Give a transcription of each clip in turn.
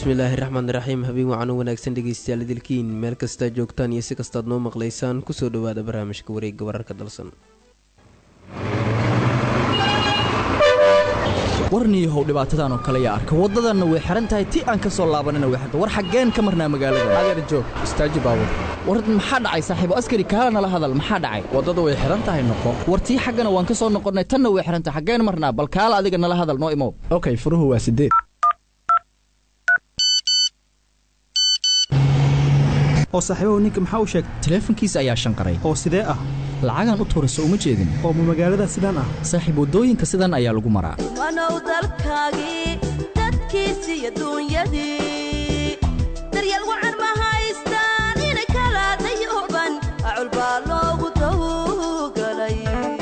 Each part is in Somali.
bismillaahi raxmaan raxiim habeen wacan u wanaagsan dhegeystayaal idilkiin meel kastaa joogtaan iyo si kastaad noo maqlaysaan kusoo dhawaada barnaamijka wareegga wararka dalsan warniyahow dhibaatadan oo kale yaa arka waddadanna way xihan tahay ti aan ka soo laabanana way xirta war xaggeen ka marnaa magaalada adeer joog istaaji baabur war maxaa dhacay saaxiibo askari kaala nala hadal maxaa dhacay waddada way xihan tahay noqo war tii xaggana waan ka soo noqonnay tanna way xihan tahay xaggeen marnaa bal kaala adiga nala hadal noo imow okay furuhu waa sideed oo saaxiibahu ninka maxaa u sheegtay taleefankiisa ayaa shanqaray oo sidee ah lacagaan u tuurayso uma jeedin oo ma magaalada sidaan ah saaxiib waddooyinka sidan ayaa lagu maraa wanow dalkaagii dadkiisi iyo duunyadii daryeel wacan ma haystaan inay kala dayooban acul baa loogu dawgalay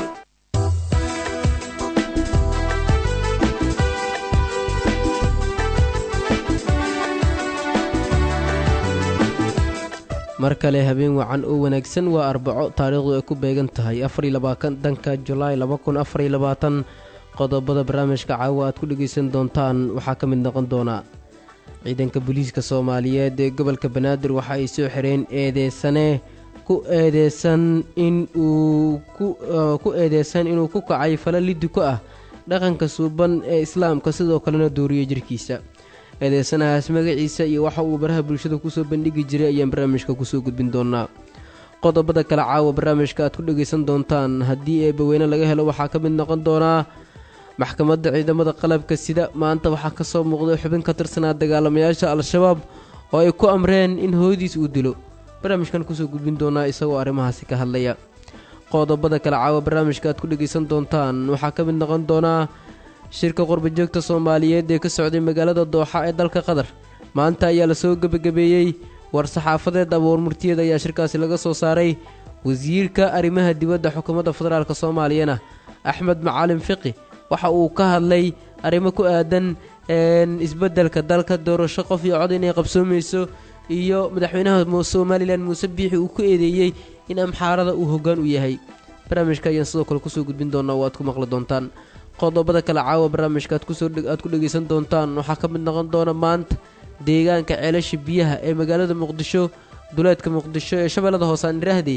mar kale habeen wacan oo wanaagsan waa arbaco taariikhdu ay ku beegan tahay afariyabaatanka julaay labakunafarilabaatan qodobada barnaamijka caawa aad ku dhegaysan doontaan waxaa ka mid noqon doona ciidanka booliiska soomaaliyeed ee gobolka banaadir waxa ay soo xireen eedeysane ku eedeysan in uu ku eedeysan inuu ku kacay fala liddi ku ah dhaqanka suuban ee islaamka sidoo kalena dooriyey jirkiisa eedeysanahaas magaciisa iyo waxa uu baraha bulshada kusoo bandhigi jiray ayaan barnaamijka kusoo gudbin doonaa qodobada kale caawa barnaamijka aad ku dhegaysan doontaan haddii eebbaweyne laga helo waxaa ka mid noqon doonaa maxkamadda ciidamada qalabka sida maanta waxaa ka soo muuqday xubin ka tirsanaa dagaalamayaasha al-shabaab oo ay ku amreen in hooyadiis uu dilo barnaamijkan kusoo gudbin doonaa isagoo arrimahaasi ka hadlaya qodobada kale caawa barnaamijka aad ku dhegaysan doontaan waxaa ka mid noqon doonaa shirka qurbajoogta soomaaliyeed ee ka socday magaalada dooxa ee dalka qatar maanta ayaa lasoo gebagabeeyey war saxaafadeed abuur murtiyeed ayaa shirkaasi laga soo saaray wasiirka arrimaha dibadda xukuumadda federaalk soomaaliyana axmed macalin fiqi waxa uu ka hadlay arrimo ku aadan isbeddelka dalka doorasho qof iyo cod inay qabsoomayso iyo madaxweynaha somalilan muuse biixi uu ku eedeeyey in amxaarada uu hoggaan u yahay barnaamijka ayaan sidoo kale kusoo gudbin doonaa oo aad ku maqli doontaan qodobada kale caawa barnaamijka aad ku dhegaysan doontaan waxaa ka mid noqon doona maanta deegaanka ceelasha biyaha ee magaalada muqdisho duleedka muqdisho ee shabeellada hoose aan iraahday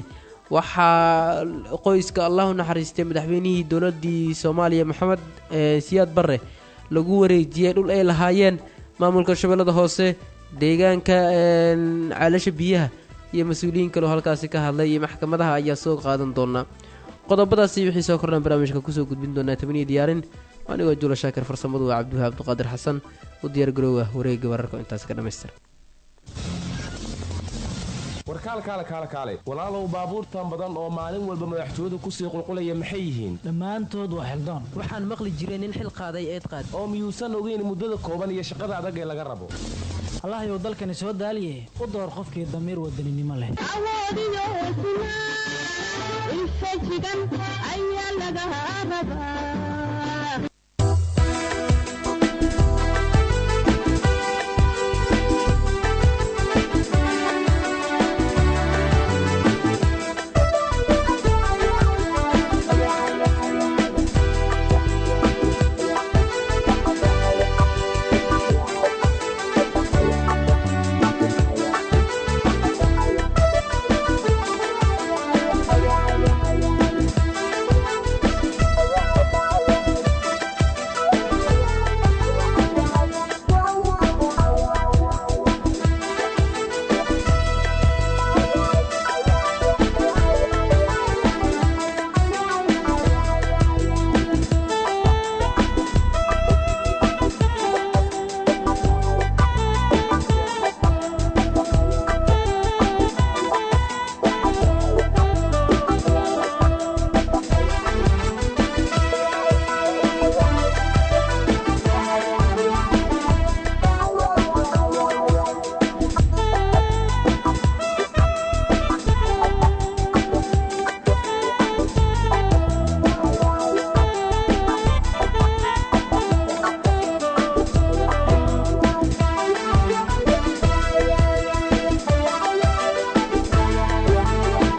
waxaa qoyska allahu naxariistay madaxweynihii dowladii soomaaliya maxamed siyaad barre lagu wareejiyey dhul ay lahaayeen maamulka shabeellada hoose deegaanka ceelasha biyaha iyo mas-uuliyiin kaleo halkaasi ka hadlay iyo maxkamadaha ayaa soo qaadan doonaa qodobadaasi wixii soo kordhaan barnaamijka kusoo gudbin doonaa tabaniya diyaarin anigoo jula shaakir farsamadu waa cabdiwahaab abduqaadir xasan u diyaar garoowa wareegga wararka intaas ka dhamaystir warkaalkaale kaale kaale walaalow baabuurtan badan oo maalin walba madaxtooyadu kusii qulqulaya maxay yihiin dhammaantood waa xildaan waxaan maqli jiray nin xil qaaday eed qaad oo miyuusan ogeyn muddada kooban iyo shaqada adag ee laga rabo allahyow dalkani soo daaliye u door qofkii damiir wadaninimo leh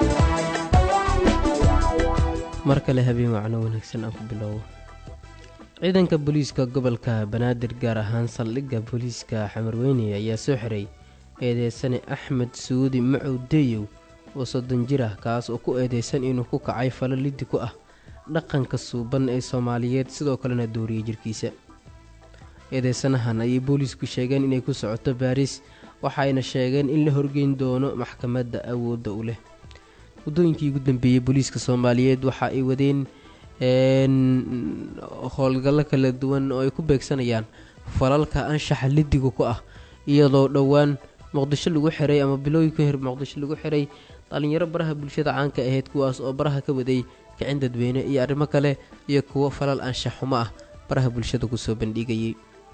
mar kale habeen wacno wanaagsan aan ku bilowbo ciidanka booliiska gobolka banaadir gaar ahaan saldhigga booliiska xamarweyne ayaa soo xiray eedeysane axmed suudi macow deeyow oo soddon jir ah kaas oo ku eedeysan inuu ku kacay falo liddi ku ah dhaqanka suuban ee soomaaliyeed sidoo kalena dooriyey jirkiisa eedeysanahan ayay booliisku sheegeen inay ku socoto baariis waxayna sheegeen in la horgeyn doono maxkamadda awoodda u leh waddooyinkii ugu dambeeyey booliiska soomaaliyeed waxa ay wadeen howlgallo kala duwan oo ay ku beegsanayaan falalka anshaxa lidiga ku ah iyadoo dhowaan muqdisho lagu xiray ama bilooyin ka hor muqdisho lagu xiray dhalinyaro baraha bulshada caanka ahayd kuwaas oo baraha ka waday kicin dadweyne iyo arrimo kale iyo kuwo falal anshax xumo ah baraha bulshada kusoo bandhigayay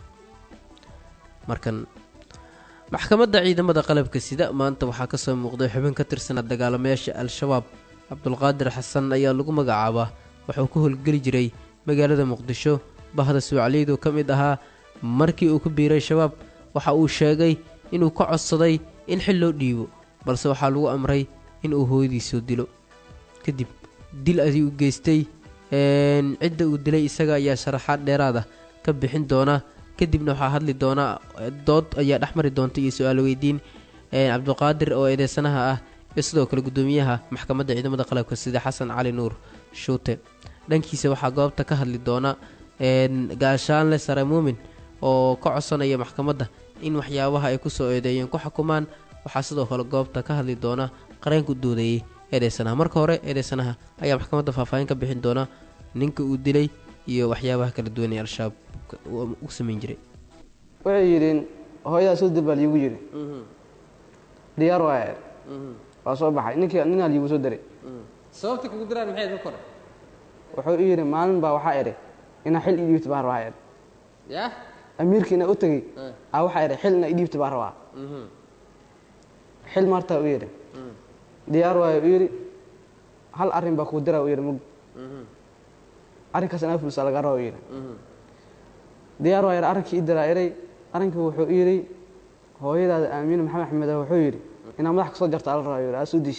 markan maxkamadda ciidamada qalabka sida maanta waxaa kasoo muuqday xubin ka tirsanaa dagaalamayaasha al-shabaab cabdulqaadir xasan ayaa lagu magacaabaa wuxuu ku howlgeli jiray magaalada muqdisho bahda suucaliyd oo ka mid ahaa markii uu ku biiray shabaab waxa uu sheegay inuu ka codsaday in xil loo dhiibo balse waxaa lagu amray inuu hooyadiisoo dilo kadib dil ayuu geystay cidda uu dilay isaga ayaa sharaxaad dheeraada ka bixin doona kadibna waxaa hadli doona dood ayaa dhexmari doonta iyo su-aal weydiin cabdiqaadir oo eedeysanaha ah iyo sidoo kale gudoomiyaha maxkamadda ciidamada qalabka sida xasan cali nuur shuute dhankiisa waxaa goobta ka hadli doona gaashaanle sare muumin oo ka codsanaya maxkamadda in waxyaabaha ay kusoo eedeeyeen ku xukumaan waxaa sidoo kale goobta ka hadli doona qareenku doodeeyey eedeysanaha marka hore eedeysanaha ayaa maxkamadda faahfaahin ka bixin doona ninka uu dilay iyo waxyaabaha kala duwan ee al-shabaab u samayn jiray waxay yidhiin hooyadaa soo dil baa liigu yidhi diyaar waaya waa soo baxay ninkii ninaa liigu soo diray sababta kugu diraan maxay ka kore wuxuu i yidhi maalin baa waxaa idhi inaa xil idhiibta baa rabaa idhi ya amiirkii inaa u tegey a waxaa idhi xil inaa idhiibta baa rabaa xil maartaa u yidhi diyaar waaya u yidhi hal arrin baa kuu diraa u yidhi mug arrinkaas inaa fulsa laga raba u yidhi diyaar waa yidhi arrinkii ii diraa iray arrinkii wuxuu i yidhi hooyadaada aamiine maxamed axmed ah wuxuu yidhi inaa madax ka soo jarta ala rabaa yidhi aa soo diis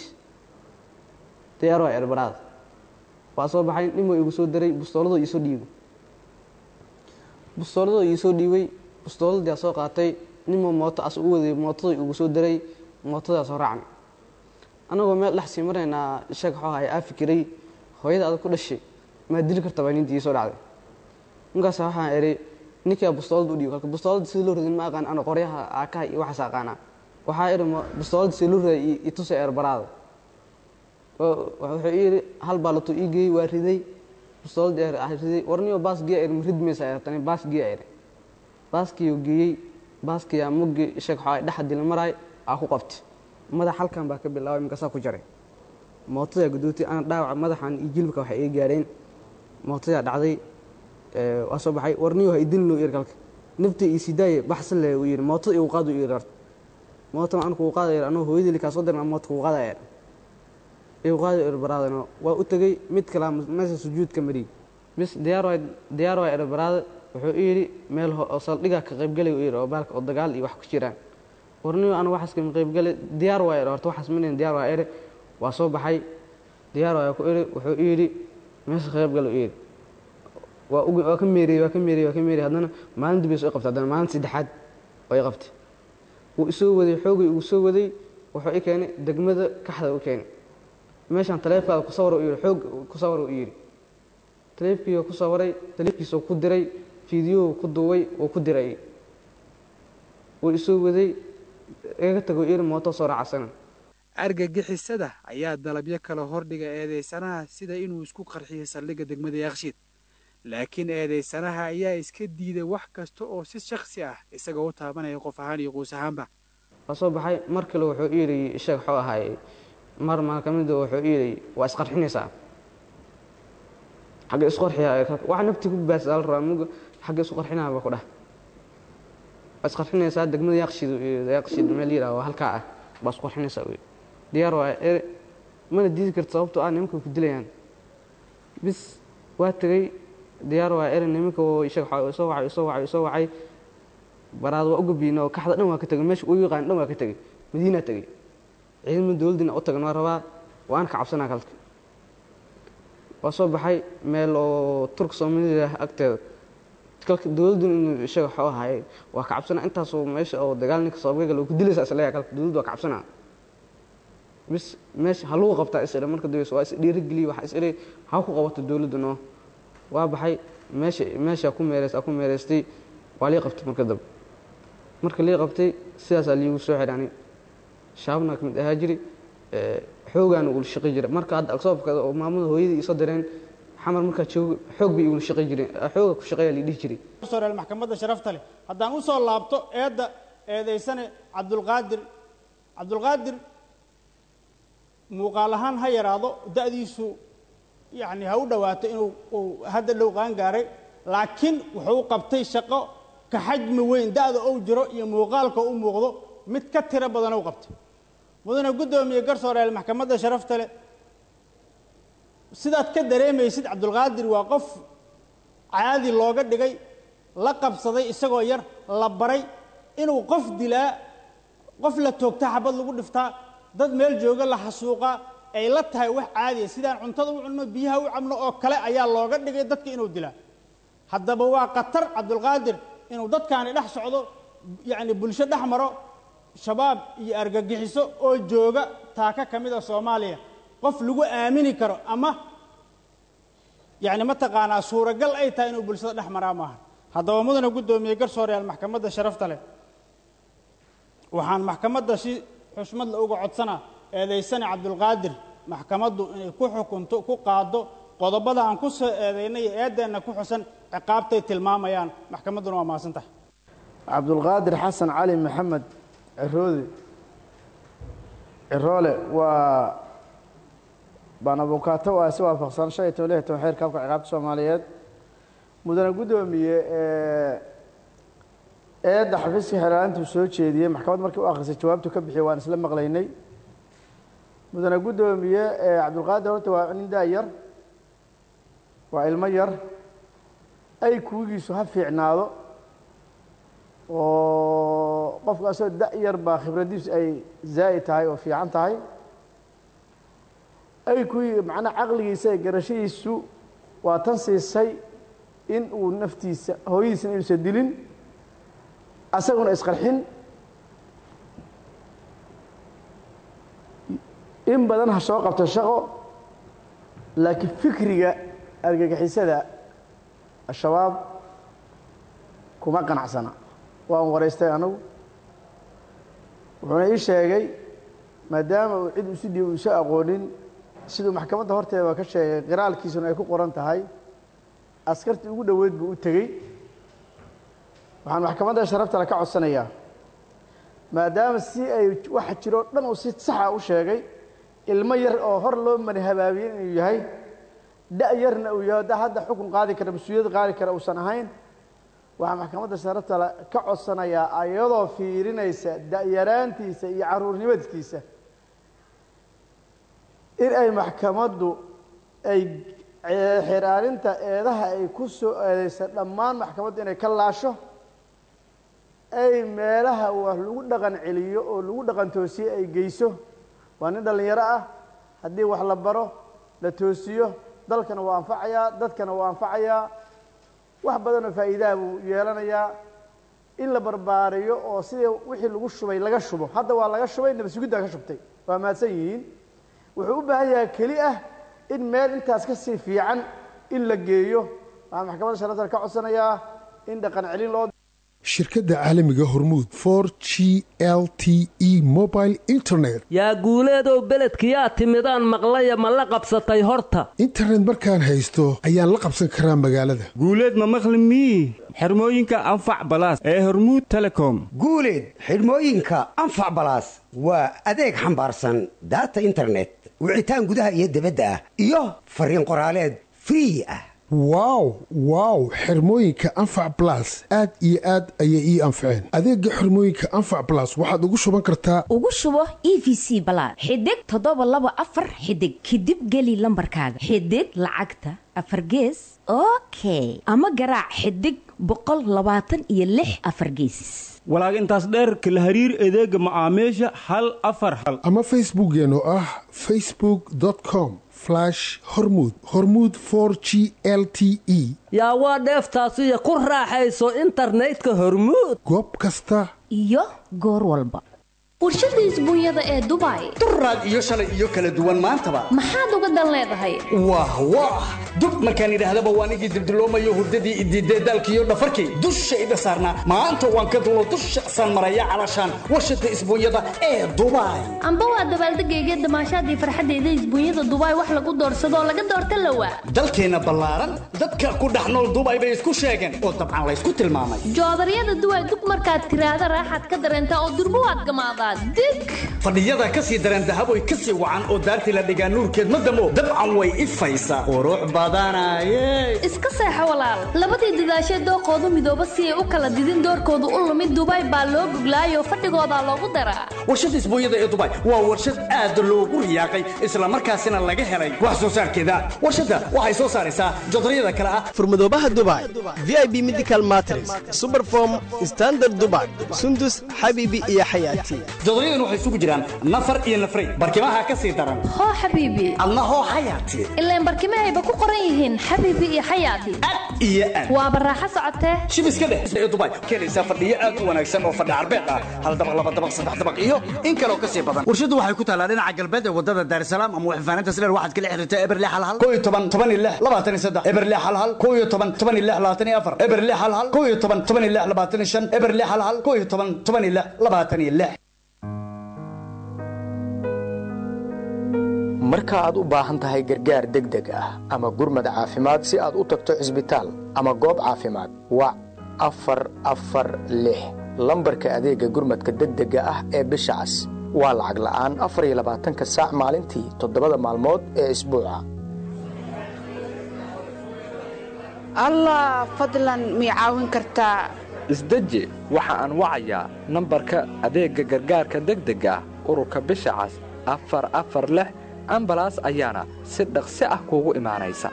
diyaar waa yidhi baraada waa soo baxay nin buu igu soo diray bustooladoo iisoo dhiibay bustooladoo iisoo dhiibay bustooladii soo qaatay ninbuu mooto as u waday mootadoo igu soo diray mootadaa soo raacnay annagoo meel dhex sii maraynaa sheeg xoo haya aa fikiray hooyada adag ku dhashay maa dili karta baa nintii iisoo dhacday markaas waxaan idhi ninkaa bustoolada u dhiibo kalka bustoolada sida loo radin ma aqaan ana qoryaha aakaha iyo waxaas aqaanaa waxaa idhi bustoolada sida loo raday itusa eerbaraada wuxuu ii yidhi hal baalato ii geeyey waa riday bustooladii eer ah riday warniyo baasgiya ir rid maysa eertani baasgiya iri baaskiyuu geeyey baaskiyaa muggi sheeg xoo dhexa dila maraay aa ku qabtay madax halkan baa ka bilaabay markaasaa ku jaray mootadaa gudootay ana dhaawaca madaxan iyo jilbka waxay iga gaareen mootadaa dhacday waa soo baxay warniyo ha idin loo yiri kalka nafta ii sidaaye baxsan le uu yidhi mootada igu qaad uu yidhi horta mootan an kugu qaadaya anuu hooyadii kaa soo dirna moota kugu qaadaya igu qaadi irbaraadano waa u tegey mid kalaa meesha sujuudka mariyey bis diyaar waay diyaar waay irbaraada wuxuu i yidhi meel oo saldhigaa ka qaybgalay u yidhi oo baalka oo dagaal iyo wax ku jiraan warniyo anu waxaas kama qaybgalay diyaar waay horta waxaas manin diyaar waa iri waa soo baxay diyaar waay ku iri wuxuu i yidhi meesha ka qaybgal u yidhi waa waa ka meeriyey waa ka meeriyey waa ka meeriyey haddana maalin dib isoo qabtay haddana maalin saddexaad oo i qabtay wuu isoo waday xoogay ugu soo waday wuxuu i keenay degmada kaxda u keenay meeshaan taleefkaada ku sawar u yidhi xoog ku sawar u yidhi taleefkii ku sawaray taleefkiisuu ku diray fiidiyou ku duubay uu ku diray wuu isoo waday iga tago iri mooto soo raacasana argagixisada ayaa dalabyo kale hordhiga eedeysanaha sida inuu isku qarxiyo saldhigga degmada yakshiid laakiin eedeysanaha ayaa iska diiday wax kasta oo si shaksi ah isagoo u taabanaya qof ahaan iyo quus ahaanba waa soo baxay mar kale wuxuu i yidhi sheeg xoo ahaayey mar maa ka mida wuxuu i yidhi waa isqarxinaysaa xagga isku qarxiya wax naftii ku baasa la rabaa mug xagga isku qarxinaa ba ku dhah waa isqarxinaysaa degmada yaqshid yaqshid meel yidhaha halkaa ah baa isku qarxinaysaa wy diyaar waa ere mana diidi karta sababtoo ah nimanka ku dilayaan bis waa tegey diyaar waa ere nimanka sheeg soo wacay soo wacay soo wacay baraad waa u gabiina oo kaxda dhan waa ka tegey meesha uu yaqaan dhan waa ka tegey madiinaa tegey ciidamada dowladdina u tagan waa rabaa waan ka cabsanaa kalka waa soo baxay meel oo turk soomaalida agteeda kalka dowladdu inuu isaga waxuu ahaay waa ka cabsana intaasoo meesha oo dagaal ninka sababka gala ku dilaysa isleeyahay kalka dowladdu waa ka cabsana bis meesha ha lagu qabtaa isdhe marka dambeysa waa is dhiirigeliya waxa isdhe ha ku qabato dowladdu noo waa baxay meesha meesha ku meereys ku meereystay waa lii qabtay marka dambe marka lii qabtay sidaasaa liigu soo xidhani shaabna ka mid ahaa jiri xoogaana ula shaqi jira marka hadda agsoobka oo maamada hooyadii isoo direen xamar markaa joogo xoog bay igula shaqi jireen xooga ku shaqeeya lii dhihi jiray soreel maxkamadda sharafta leh haddaan u soo laabto eedda eedaysane cabdulqaadir cabdulqaadir muuqaal ahaan ha yaraado da'diisu yacni ha u dhowaato inuu uu hadda dhow qaan gaaray laakiin wuxuu u qabtay shaqo ka xajmi weyn da'da ou jiro iyo muuqaalka u muuqdo mid ka tiro badan u qabtay mudane guddoomiye garsooreel maxkamadda sharafta leh sidaad ka dareemaysid cabdulqaadir waa qof caadi looga dhigay la qabsaday isagoo yar la baray inuu qof dilaa qof la toogta xabad lagu dhiftaa dad meel jooga la xasuuqaa ay la tahay wax caadiya sidaan cuntada u cunno biyaha u cabno oo kale ayaa looga dhigay dadka inuu dilaa haddaba waa khatar cabdulqaadir inuu dadkaani dhex socdo yacni bulsho dhex maro shabaab iyo argagixiso oo jooga taaka ka mid a soomaaliya qof lagu aamini karo ama yacni mataqaanaa suuragal ay tahay inuu bulshada dhex maraa maaha haddaba mudana guddoomiye garsooreyaal maxkamadda sharafta leh waxaan maxkamadda si xushmad la uga codsanaa eedaysane cabdulqaadir maxkamaddu inay ku xukunto ku qaado qodobada aan ku soo eedaynay iyo eeddeenna ku xusan ciqaabtay tilmaamayaan maxkamadduna waa mahadsan tahay cabdulqaadir xasan cali maxamed ciroodi ciroole waa baan abukaato waa si waafaqsan shan iyo toban lix iyo toban xeerka habka ciqaabta soomaaliyeed mudane guddoomiye eedda xafiiska xeeraalintuu soo jeediyey maxkamad markii u akhrisay jawaabtu ka bixiyey waan isla maqlaynay mudane guddoomiye cabdulqaadir horta waa nin daa yar waa ilmo yar ay kuwigiisu ha fiicnaado oo qofka asoo da yar baa khibraddiisu ay zaa'id tahay oo fiican tahay ay kuwii macnaa caqligiisa ee garashadiisu waa tan siisay in uu naftiisa hooyadiisna inuusan dilin asaguna isqarxin in badan ha soo qabto shaqo laakiin fikriga argagixisada al-shabaab kuma qanacsana waan waraystay anagu wuxuuna ii sheegay maadaama uu cid usi dhiib uusa aqoonin siduu maxkamadda horteeda ka sheegay qiraalkiisuna ay ku qoran tahay askartii ugu dhoweyd buu u tegey waxaan maxkamadda sharaftale ka codsanayaa maadaama si ay waxa jiroo dhan uu si saxa u sheegay ilmo yar oo hor loo mani habaabiyey inuu yahay da' yarna uu yahay da hadda xukun qaadi kara mas-uuliyad qaadi kara uusan ahayn waxaa maxkamadda sharaftale ka codsanayaa ayadoo fiirinaysa da'yaraantiisa iyo caruurnimadiskiisa in ay maxkamaddu ay xiraarinta eedaha ay ku soo eedeysa dhammaan maxkamaddu inay ka laasho ay meelaha wax lagu dhaqan celiyo oo lagu dhaqan toosiye ay geyso waa nin dhallinyaro ah haddii wax la baro la toosiyo dalkana waa anfacayaa dadkana waa anfacayaa wax badanoo faa'iidaha buu yeelanayaa in la barbaariyo oo sidii wixii lagu shubay laga shubo hadda waa laga shubay nabasugiddaa ka shubtay waa mahadsan yihiin wuxuu u baahan yahay keli ah in meel intaas ka sii fiican in la geeyo waxaan maxkamadda sharafta ka codsanayaa in dhaqan celin loo shirkadda caalamiga hormuud for g l t e mobile internet yaa guuleedow beledkiyaa timidaan maqlaya ma la qabsatay horta internet markaan haysto ayaan la qabsan karaa magaalada guuleed ma maqli mii xirmooyinka anfac balaas ee hormuud telecom guuleed xidhmooyinka anfac balaas waa adeeg xambaarsan daata internet wicitaan gudaha iyo dibadda ah iyo fariin qoraaleed free ah wow wow xirmooyinka anfac balas aad iyo aad ayay ii anfaceen adeega xirmooyinka anfac balas waxaad ugu shuban kartaa ugu shubo e v c balaad xidig toddoba laba afar xidig kadib geli lambarkaaga xidig lacagta afar gees okay ama garaac xidig boqol labaatan iyo lix afar geesis walaag intaas dheerka la hariir adeega macaamiisha hal afar hal ama facebookkeen oo ah facebook com flash hormuud hormuud for g l t e yaa waa dheeftaasiyo ku raaxayso internetka hormuud goob kasta iyo goor walba warshada isbuunyada ee dubai duraad iyo shalay iyo kala duwan maantaba maxaad uga dan leedahay wah wah dub markaan idhaahdaba waan igii dildiloomayo hurdadii idiidee daalkiiyo dhafarkii dushayda saarnaa maanta waan ka dulo dusha saan maraya calashaan warshada isbuunyada ee dubai amba waa dabaaldegayga damaashaadii farxadeyda isbuunyada dubai wax lagu doorsadoo laga doorta lawa dalkeenna ballaaran dadka ku dhex nool dubai bay isku sheegeen oo dabcan laysku tilmaamay joodaryada duway dug markaad tiraahda raaxaad ka dareentaa oo durbo waad gamaadaa dig fadhiyada ka sii dareen dahaboy ka sii wacan oo daartii la dhigaa nuurkeed ma damo dabcan way ifaysaa qurux badanaye iska seexo walaal labadii dadaashee dooqoodu midooba si ay u kala didin doorkoodu u lumid dubai baa loo guglaayoo fadhigoodaa loogu daraa warshada isbuunyada ee dubai waa warshad aad loogu riyaaqay islamarkaasina laga helay wax soo saarkeeda warshadda waxay soo saaraysaa jodaryada kale ah furmadoobaha dubai v i b medical matres superform standard dubai sundus xabiibi iyo xayaati jodoryadan waxay isugu jiraan nafar iyo nafray barkimaha ka sii daran hoo xabiibi adna hoo xayaati ilaan barkimahayba ku qoran yihiin xabiibi iyo xayaati iyo aad waa baraaxo socotee shib iska dheh ee dubai keenaysaa fadhiyo aad u wanaagsan oo fadhi carbeed ah hal dabaq laba dabaq saddex dabaq iyo in kaloo ka sii badan warshaddu waxay ku taallaa dhinaca galbeed ee wadada daarisalaam ama waxfaaninta sileer waxaad kala xiriirtaa eberle hal hal koo iyo toban toban iyo lix labaatan iyo saddex eberle hal hal koo iyo toban toban iyo lix labaatan iyo afar eberle hal hal koo iyo toban toban iyo lix labaatan iyo shan eberle hal hal koo iyo toban toban iyo lix labaatan iyo lix marka aad u baahan tahay gargaar degdeg ah ama gurmad caafimaad si aad u tagto cisbitaal ama goob caafimaad wac afar afar lix lambarka adeegga gurmadka degdega ah ee bisha cas waa lacag la'aan afar iyo labaatanka saac maalintii toddobada maalmood ee isbuuca allah fadlan mii caawin kartaa isdeji waxa aan wacayaa nambarka adeegga gargaarka degdega ah ururka bisha cas afar afar lix ambalaas ayaana si dhaqsi ah kuugu imaanaysa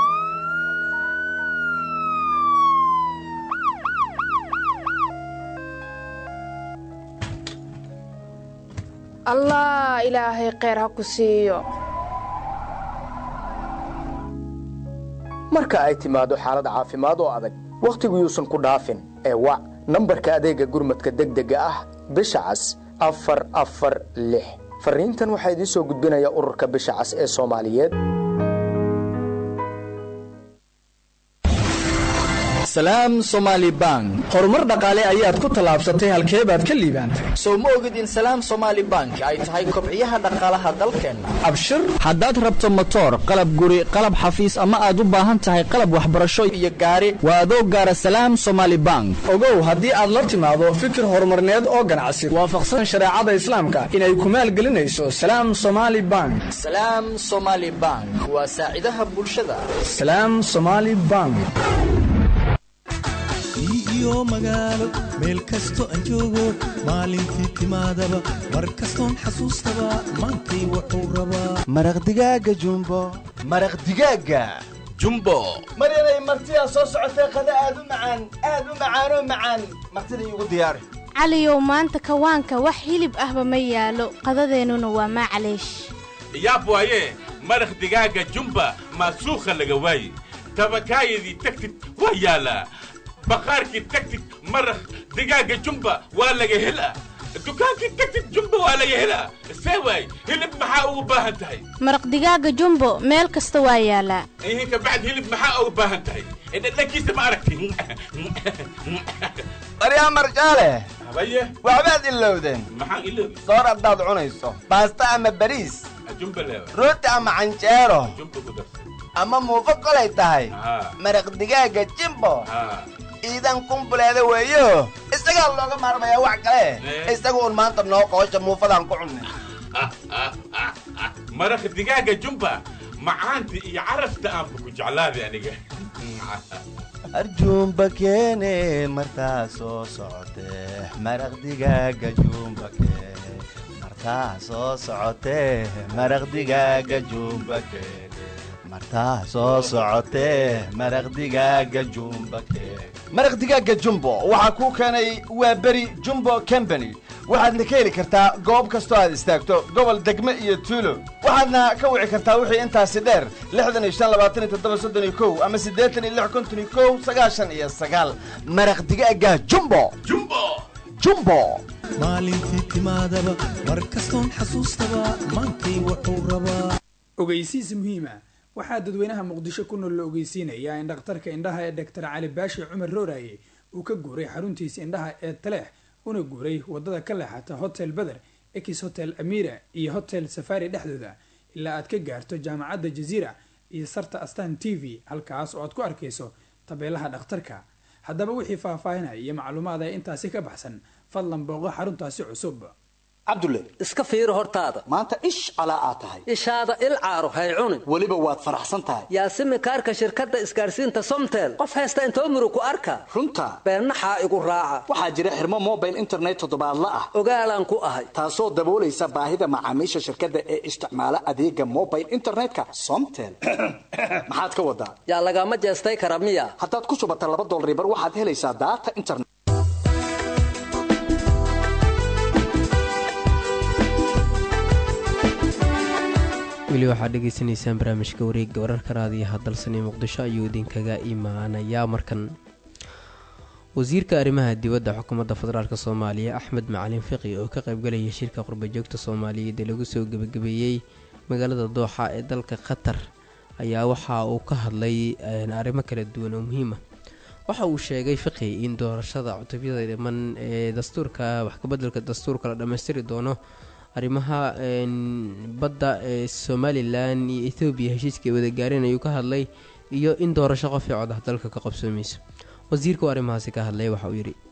allah ilaahay kheyr ha ku siiyo marka ay timaado xaalad caafimaad oo adag wakhtigu yuusan ku dhaafin ee wac nambarka adeegga gurmadka degdega ah bisha cas afar afar lix farriintan waxaa idiin soo gudbinaya ururka bisha cas ee soomaaliyeed salaam somaali bank horumar dhaqaale ayaad ku tallaabsatay halkee baad ka liibaantay sow ma ogid in salaam somaali bank ay tahay kobciyaha dhaqaalaha dalkeenna abshir haddaad rabto motoor qalab guri qalab xafiis ama aad u baahan tahay qalab waxbarasho iyo gaari waa adoo gaara salaam somaali bank ogow haddii aad la timaado fikir horumarneed oo ganacsi waafaqsan shareecada islaamka inay ku maalgelinayso salaam somaali bank salaam somaali bank waa saacidaha bulshada salaam somaali bank iyo magaalo meel kasto aan joogo maalintii timaadaba mar kastoon xasuustaba maantay wuxuu rabaa maraq digaaga jumbo maraq digaaga jumbo maryanay martidaa soo socotee qada aad u macaan aad u macaanoo macaan martida iigu diyaari caliyow maanta kawaanka wax hilib ahba ma yaalo qadadeennuna waa maclaysh yaab waaye maraq digaaga jumba maasuukha laga waaye tabakaayadii tagtid waa yaalaa baqaarkii tagtid maraq digaaga jumba waa laga helaa dukaankii tagtid jumba waa laga helaa see waay hilib maxaa ugu baahan tahay maraq digaaga jumbo meel kasta waa yaalaa ihin kabacd hilib maxaa ugu baahan tahay dhadhankiisa ma aragti baryaa marjaale habaye waxbaad ilowdeen maxaan iloobi soor haddaad cunayso baasta ama bariis jumba leewa rooti ama canjeero jumba ku darsa ama muufo kolay tahay maraq digaaga jimbo iidan kumbuleeda weeyo isagaa looga maarmayaa wax kale isaga un maanta noo qoosha muufadaan ku cunnay maraq digaaga jumba macaanta iyo carafta aanba ku jeclaaday aniga arjuumba keene martaa soo socotee maraq digaaga juumba keene martaa soo socotee maraq digaaga juumba keene martaa soo socotee maraq digaaga jumba maraq digaaga jumbo waxaa kuu keenay waa beri jumbo company waxaadna ka heli kartaa goob kastoo aad istaagto gobol degme iyo tuulo waxaadna ka wici kartaa wixii intaasi dheer lixdan iyo shan labaatan iyo toddoba soddon iyo kow ama siddeetan iyo lix konton iyo kow sagaashan iyo sagaal maraq digaaga jumbo jumbo jumbo maalintii timaadaba mar kastoon xasuustaba maantay wuxuu rabaa ogeysiis muhiima waxaa dadweynaha muqdisho ku nool la ogeysiinayaa in dhakhtarka indhaha ee doctor cali baashi cumar rooraye uu ka guuray xaruntiisa indhaha ee taleex una guuray wadada ka leexata hotel beder ex hotel amira iyo hotel safari dhexdooda ilaa aad ka gaarto jaamacadda jaziira iyo sarta astan t v halkaas oo aad ku arkayso tabeelaha dhakhtarka haddaba wixii faahfaahinaya iyo macluumaada intaasi ka baxsan fadlan booqo xaruntaasi cusub cabdulle iska fiiri hortaada maanta ish calaa aad tahay ishaada il caaro hay cunin weliba waad faraxsan tahay yaasimi kaarka shirkadda isgaarsiinta somtel qof haysta intoo muru ku arka runta beennaxaa igu raaca waxaa jira xirmo mobile internet toddobaadla ah ogaalaan ku ahay taasoo daboolaysa baahida macaamiisha shirkadda ee isticmaala adeega mobile internetka somtel maxaad ka wadaa yaa lagama jeestay kara miya haddaad ku shubata laba dolaribar waxaad helaysaa daata internet weli waxaad dhegaysanaysaan barnaamijka wareegga wararka raadiyaha dalsani muqdisho ayuu idinkaga imaanayaa markan wasiirka arrimaha dibadda xukuumadda federaalk soomaaliya axmed macalin fiqi oo ka qaybgalaya shirka qurbajoogta soomaaliyeed ee lagu soo gebagabeeyey magaalada dooxa ee dalka qatar ayaa waxa uu ka hadlay arrimo kala duwan oo muhiima waxa uu sheegay fiqi in doorashada cutubyada dhiman ee dastuurka wax kabeddelka dastuurka la dhammaystiri doono arrimaha badda ee somalilan iyo ethoobiya heshiiska ay wada gaareen ayuu ka hadlay iyo in doorasho qof ii cod ah dalka ka qabsoomayso wasiirka arrimahaasi ka hadlay waxa uu yidhi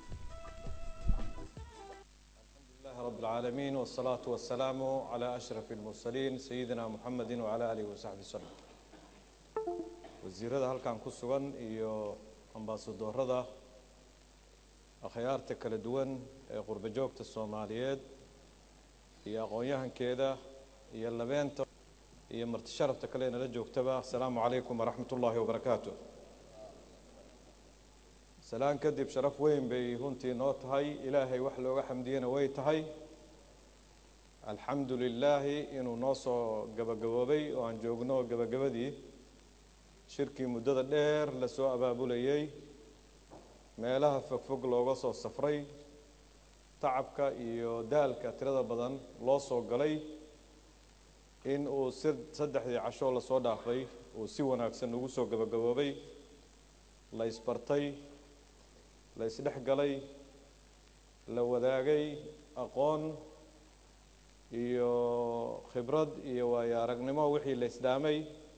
رب العالمين والصلاة والسلام على أشرف المرسلين سيدنا محمد وعلى آله وصحبه وسلم wasiirada halkan ku sugan iyo ambaasadorada akhyaarta kala duwan ee qurbo joogta soomaaliyeed iyo aqoon-yahankeeda iyo labeenta iyo marti sharafta kale nala joogtaba asalaamu calaykum waraxmat ullaahi wabarakaatu salaan kadib sharaf weyn bay runtii noo tahay ilaahay wax looga xamdiyana way tahay alxamdu lilaahi inuu noo soo gabagaboobay oo aan joogno gabagabadii shirkii muddada dheer lasoo abaabulayay meelaha fogfog looga soo safray tacabka iyo daalka tirada badan loo soo galay in uu si saddexdii cashoo lasoo dhaafay uu si wanaagsan ugu soo gabagaboobay la isbartay la isdhex galay la wadaagay aqoon iyo khibrad iyo waayo aragnimo wixii la isdhaamay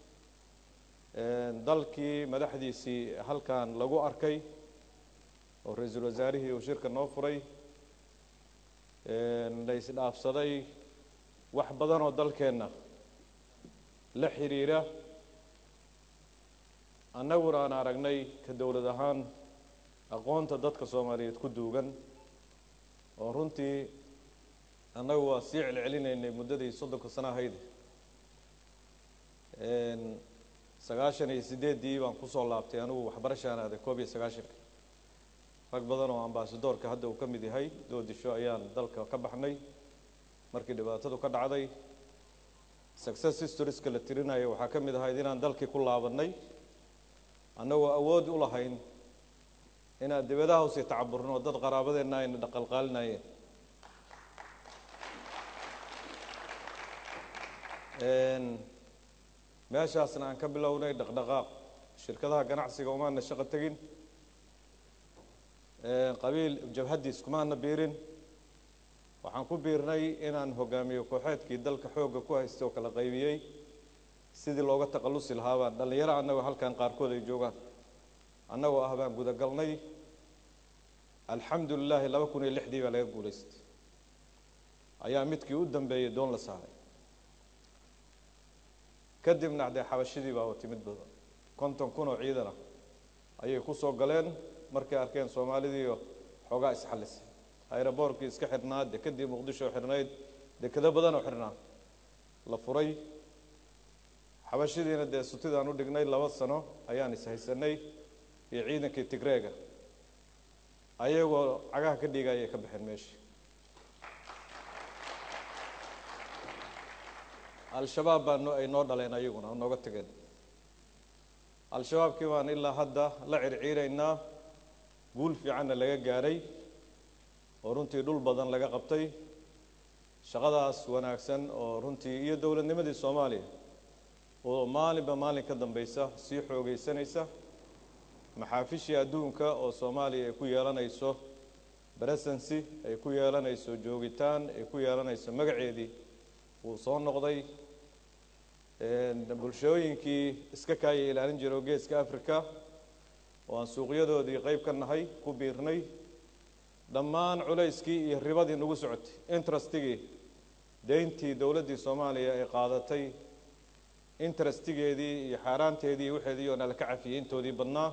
dalkii madaxdiisii halkan lagu arkay oo ra-iisul wasaarihii uu shirka noo furay la isdhaafsaday wax badan oo dalkeenna la xidhiira annaguna aan aragnay ka dowlad ahaan aqoonta dadka soomaaliyeed ku duugan oo runtii annagu waa sii celcelinaynay muddadii soddonka sano ahayd sagaashan iyo sideeddii baan kusoo laabtay anigu waxbarashaan aaday koob iyo sagaashanka rag badan oo ambaasadoorka hadda uu ka mid yahay doodisho ayaan dalka ka baxnay markii dhibaatadu ka dhacday success historieska la tirinayo waxaa ka mid ahayd inaan dalkii ku laabannay annagoo awood u lahayn inaan dibadaha usii tacaburno dad qaraabadeenna ayna dhaqalqaalinayeen meeshaasna aan ka bilownay dhaqdhaqaaq shirkadaha ganacsiga umaana shaqo tegin qabiil jabhaddiis kumaana biirin waxaan ku biirnay inaan hogaamiyo kooxeedkii dalka xoogga ku haystay oo kala qaybiyey sidii looga taqallusi lahaa baan dhallinyaro annagoo halkan qaarkood ay joogaan annagoo ah baan gudagalnay alxamdu lilaahi laba kun iyo lixdii baa laga guulaystay ayaa midkii u dambeeyey doon la saaray kadibna dee xabashidii baa timid badan konton kun oo ciidan ah ayay ku soo galeen markay arkeen soomaalidiiyo xoogaa isxallisay ayroboorkii iska xidhnaa dekadii muqdisho xidhnayd dekado badan oo xidhnaa la furay xabashidiina dee sutidaan u dhignay laba sano ayaan ishaysanay iyo ciidankii tigreega ayagoo cagaha ka dhiiga ayay ka baxeen meeshii al-shabaab baa no ay noo dhaleen ayaguna oo nooga tageen al-shabaabkii baan ilaa hadda la circiiraynaa guul fiicanna laga gaadhay oo runtii dhul badan laga qabtay shaqadaas wanaagsan oo runtii iyo dowladnimadii soomaaliya oo maalinba maalin ka dambaysa sii xoogaysanaysa maxaafishii adduunka oo soomaaliya ay ku yeelanayso presency ay ku yeelanayso joogitaan ay ku yeelanayso magaceedii wuu soo noqday bulshooyinkii iska kaaya ilaalin jira oo geeska africa oo aan suuqyadoodii qayb ka nahay ku biirnay dhammaan culayskii iyo ribadii nagu socotay interestigii deyntii dowladdii soomaaliya ay qaadatay interestigeedii iyo xaaraanteedii iyo waxeedii oo nala ka cafiyey intoodii badnaa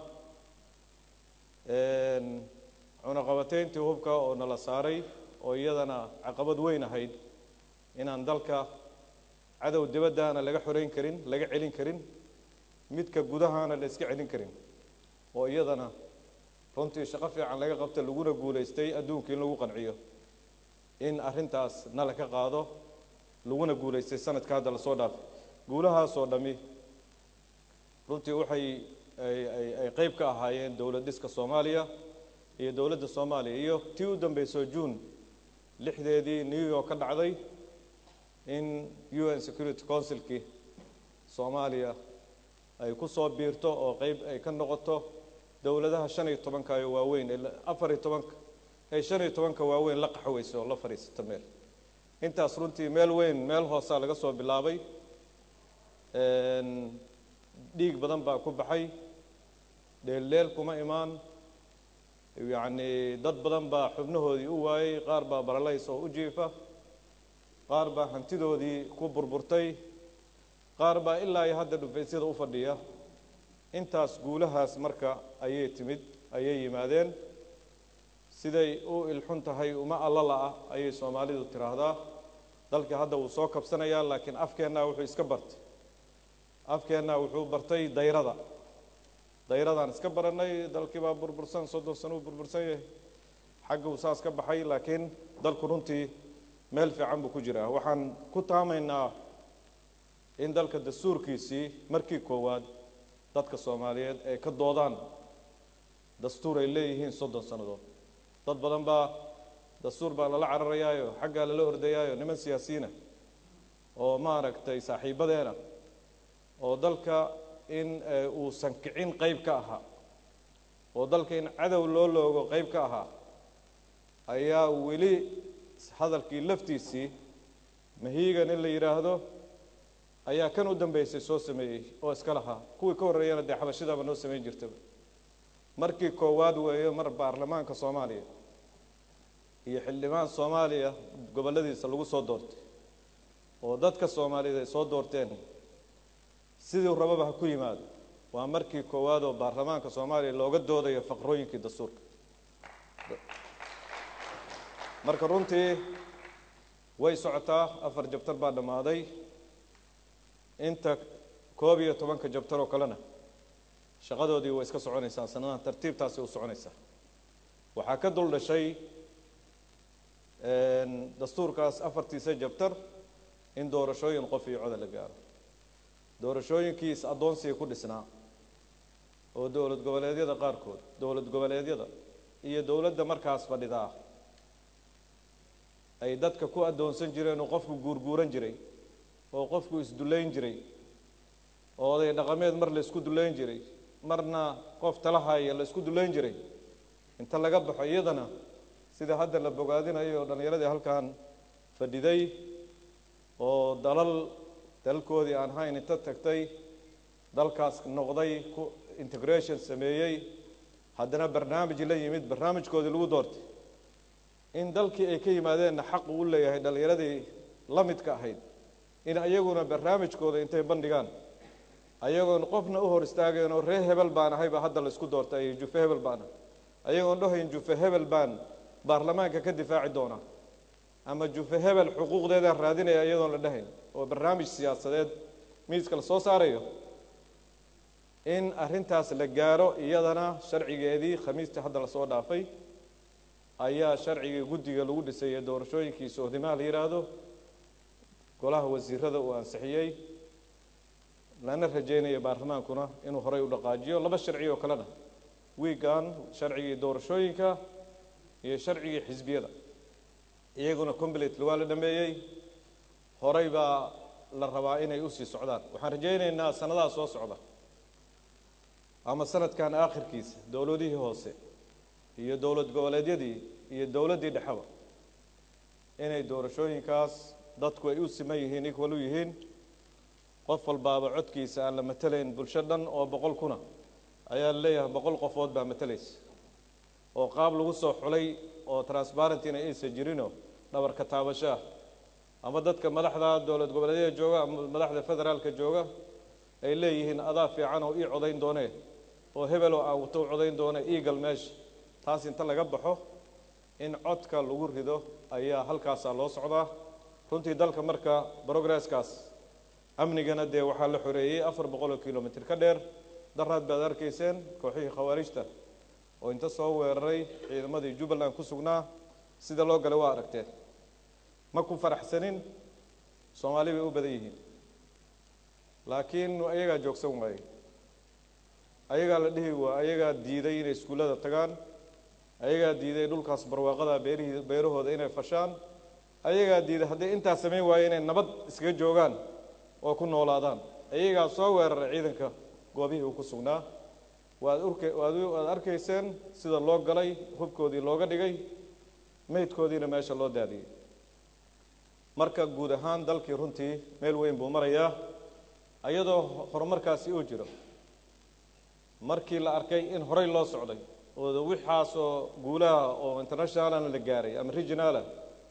cunaqabateyntii hubka oo nala saaray oo iyadana caqabad weyn ahayd inaan dalka cadow dibaddaana laga xoreyn karin laga celin karin midka gudahaana la iska celin karin oo iyadana runtii shaqo fiican laga qabta laguna guulaystay adduunka in lagu qanciyo in arrintaas nala ka qaado laguna guulaystay sanadka hadda lasoo dhaafay guulahaasoo dhammi runtii waxay ay qayb ka ahaayeen dowlad dhiska soomaaliya iyo dowladda soomaaliya iyo tii u dambayso juun lixdeedii new york ka dhacday in u n security councilkii soomaaliya ay ku soo biirto oo qayb ay ka noqoto dowladaha shan iyo tobanka ee waaweyn afar iyo tobanka ee shan iyo tobanka waaweyn la qaxweysa oo la fadhiisata meel intaas runtii meel weyn meel hoosaa laga soo bilaabay dhiig badan baa ku baxay dheeldheel kuma imaan yacni dad badan baa xubnahoodii u waayey qaar baa baralays oo u jiifa qaar baa hantidoodii ku burburtay qaar baa ilaa iyo hadda dhufaysyada u fadhiya intaas guulahaas marka ayay timid ayay yimaadeen siday u ilxun tahay uma alla la-ah ayay soomaalidu tiraahdaa dalkii hadda wuu soo kabsanayaa laakiin afkeennaa wuxuu iska bartay afkeennaa wuxuu bartay dayrada dayradaan iska barannay dalkii baa burbursan soddon sano uu burbursan yahay xagga uu saas ka baxay laakiin dalku runtii meel fiican buu ku jiraa waxaan ku taamaynaa in dalka dastuurkiisii markii koowaad dadka soomaaliyeed ay ka doodaan dastuur ay leeyihiin soddon sannadood dad badan baa dastuur baa lala cararayaayo xaggaa lala ordayaayo niman siyaasiyiina oo maaragtay saaxiibadeena oo dalka in uusan kicin qayb ka ahaa oo dalka in cadow loo loogo qayb ka ahaa ayaa weli hadalkii laftiisii mahiigan in la yidhaahdo ayaa kan u dambeysay soo sameeyey oo iska lahaa kuwii ka horreeyana dee xabashidaaba noo samayn jirtaba markii koowaad weeyo mar baarlamaanka soomaaliya iyo xildhibaan soomaaliya gobolladiisa lagu soo doortay oo dadka soomaaliyeed ay soo doorteen sidii rababa ha ku yimaado waa markii koowaad oo baarlamaanka soomaaliya looga doodayo faqrooyinkii dastuurka marka runtii way socotaa afar jabtar baa dhammaaday inta koob iyo tobanka jabtar oo kalena shaqadoodii way iska soconaysaa sanadahan tartiibtaasi u soconaysaa waxaa ka dul dhashay dastuurkaas afartiisa jabtar in doorashooyin qof iyo coda la gaaro doorashooyinkii is addoonsiga ku dhisnaa oo dowlad goboleedyada qaarkood dowlad goboleedyada iyo dowladda markaas fadhidaa ay dadka ku addoonsan jireen oo qofku guurguuran jiray oo qofku isdullayn jiray oo oday dhaqameed mar la isku dullayn jiray marna qof talahaya la isku dullayn jiray inta laga baxo iyadana sida hadda la bogaadinayo dhallinyaradii halkan fadhiday oo dalal dalalkoodii aan hayn inta tagtay dalkaas noqday ku integration sameeyey haddana barnaamij la yimid barnaamijkoodii lagu doortay in dalkii ay ka yimaadeenna xaq uu leeyahay dhallinyaradii la midka ahayd in ayaguna barnaamijkooda intay bandhigaan ayagoon qofna u hor istaagayn oo ree hebel baan ahayba hadda la isku doortay jufe hebel baana ayagoon dhahayn jufe hebel baan baarlamaanka ka difaaci doona ama jufe hebel xuquuqdeedaan raadinaya iyadoon la dhahayn oo barnaamij siyaasadeed miiska la soo saarayo in arrintaas la gaaro iyadana sharcigeedii khamiistii hadda lasoo dhaafay ayaa sharcigii guddiga lagu dhisay ee doorashooyinkii sohdimaha la yidhaahdo golaha wasiirada uu ansixiyey lana rajeynaya baarlamaankuna inuu horay u dhaqaajiyo laba sharci oo kalena wiigan sharcigii doorashooyinka iyo sharcigii xisbiyada iyaguna completely waa la dhameeyey horay baa la rabaa inay usii socdaan waxaan rajaynaynaa sanadaha soo socda ama sanadkan aakhirkiisa dowladihii hoose iyo dowlad goboleedyadii iyo dowladdii dhexeba inay doorashooyinkaas dadku ay u siman yihiin equal u yihiin qof walbaaba codkiisa aan la matelayn bulsho dhan oo boqol kuna ayaa la leeyahay boqol qofood baa matalaysa oo qaab lagu soo xulay oo transparentina aysan jirinoo dhabarka taabasho ah ama dadka madaxda dowlad goboleedyada jooga ama madaxda federaalka jooga ay leeyihiin adaa fiican oo ii codayn doonee oo hebel oo aan wato u codayn doone eagal meesha taas inta laga baxo in codka lagu rido ayaa halkaasaa loo socdaa runtii dalka marka progresskaas amnigana dee waxaa la xoreeyey afar boqol oo kilomitr ka dheer daraad baad arkayseen kooxihii khawaarijta oo inta soo weeraray ciidamadii jubbaland ku sugnaa sida loo galay waa aragteen ma ku faraxsanin soomaali bay u badan yihiin laakiin ayagaa joogsan waaye ayagaa la dhihi waa ayagaa diiday inay iskuullada tagaan ayagaa diiday dhulkaas barwaaqada beerihii beerahooda inay fashaan ayagaa diiday hadday intaas samayn waaye inay nabad iskaga joogaan oo ku noolaadaan ayagaa soo weeraray ciidanka goobihii uu ku sugnaa waad urk waad waad arkayseen sida loo galay hubkoodii looga dhigay meydkoodiina meesha loo daadiyey marka guud ahaan dalkii runtii meel weyn buu marayaa iyadoo horumarkaasi uu jiro markii la arkay in horey loo socday oo wixaasoo guulaha oo internationalana la gaaray ama regionaala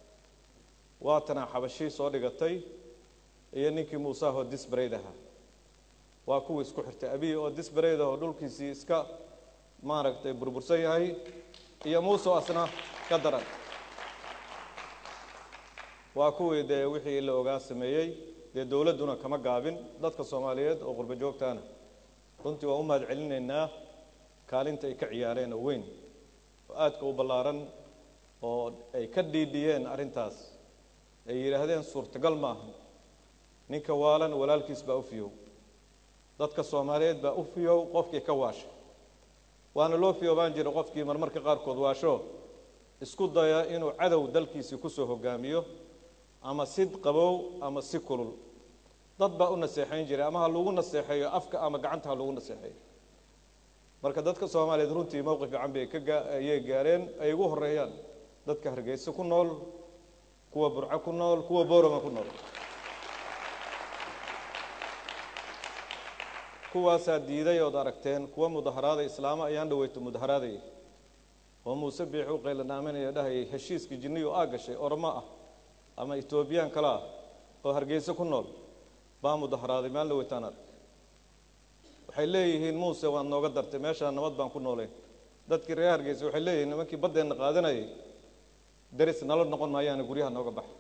waatana xabashii soo dhigatay iyo ninkii muusaahoo disbrayd ahaa waa kuwii isku xirtay abiy oo disbrayd oo dhulkiisii iska maaragtay burbursan yahay iyo muuse asna ka daran waa kuwii dee wixii la ogaa sameeyey dee dowladduna kama gaabin dadka soomaaliyeed oo qurbo joogtaana runtii waan u mahad celinaynaa kaalinta ay ka ciyaareen oo weyn oo aadka u ballaaran oo ay ka dhiidhiyeen arrintaas ay yidhaahdeen suurtagal maaha ninka waalan walaalkiis baa u fiyow dadka soomaaliyeed baa u fiyow qofkii ka waasha waana loo fiyoobaan jira qofkii marmarka qaarkood waasho isku daya inuu cadow dalkiisii kusoo hogaamiyo ama si qabow ama si kulul dad baa u naseexayn jiray ama ha lagu naseexeeyo afka ama gacanta ha lagu naseexeeyo marka dadka soomaaliyeed runtii mowqif fiican bay ka ayay gaareen ay ugu horeeyaan dadka hargeysa ku nool kuwa burco ku nool kuwa boorama ku nool kuwaasaa diiday ood aragteen kuwa mudaharaada islaamo ayaan dhaweyto mudaharaadaya oo muuse biix u qaylanaaminaya dhahayay heshiiskii jinniyu aa gashay ormo ah ama etoobiyaan kale ah oo hargeysa ku nool baa mudaharaaday maalin dhaweytaan arag waxay leeyihiin muuse waad nooga dartay meeshaa nabad baan ku noolayn dadkii reer hargeysa waxay leeyihiin nimankii baddeenna qaadanayay daris nala noqon maayaana guryaha nooga baxa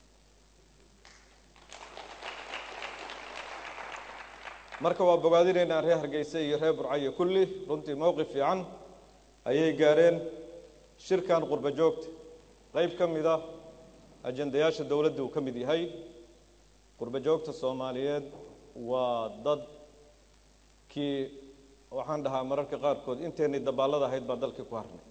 marka waa bogaadinaynaa reer hargeysa iyo reer burcayo kulli runtii mowqif fiican ayay gaareen shirkan qurbo joogta qayb ka mid ah ajendayaasha dowladda uu ka mid yahay qurbo joogta soomaaliyeed waa dad kii waxaan dhahaa mararka qaarkood inteennay dabaallada ahayd baa dalkii ku harnay